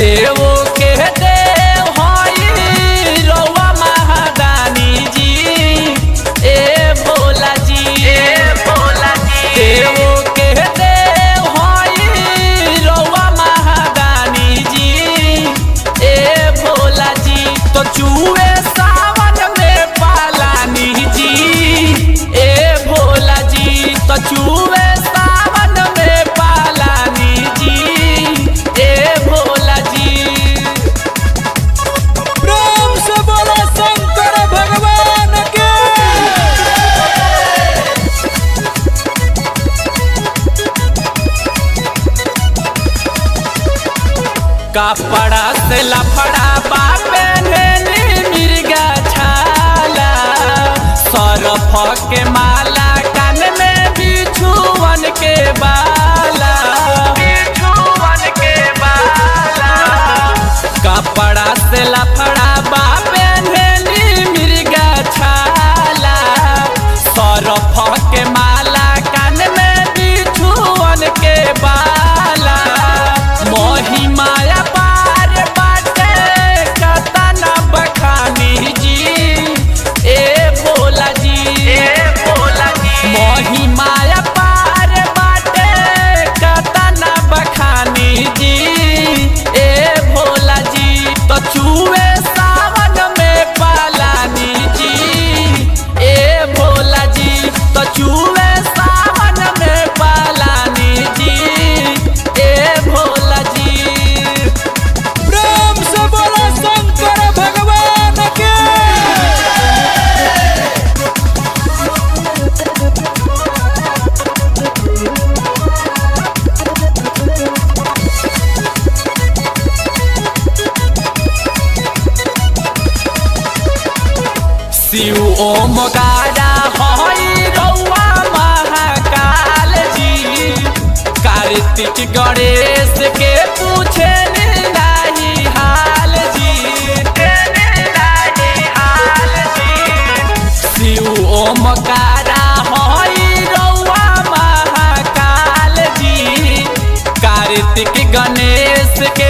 देवो के देव हई रउआ महादानी जी ए भोला जी ए भोला जी देवो के देव हई रउआ महादानी जी ए भोला जी तो चूहे सावन में पालानी जी ए भोला जी तो चूहे सावन में पालानी जी ए भोला जी प्रेम से बोलो शंकर भगवान के कपड़ा से लफड़ा बापे नेली मिर्गा छाला सरफ के माला कान में बिछुअन के बाला बिछुअन के बाला कपड़ा से लफड़ा बापे नेली मिर्गा छाला सरफ के माला कान में बिछुअन के बाला मोही माया पार बाटे कतना बखानी जी ए भोला जी ए भोला जी मोही माया पार बाटे कतना बखानी जी ए भोला जी तो चूहे सावन में पालानी जी ए भोला जी तो चूहे सावन में पालानी जी ए भोला जी प्रेम से बोलो शंकर भगवान के शिव ओम गारा हई रउआ महाकाल जी कार्तिक गणेश के पूछे नाही हाल जी नाही हाल जी शिव ओम गारा हई रउआ महाकाल जी कार्तिक गणेश के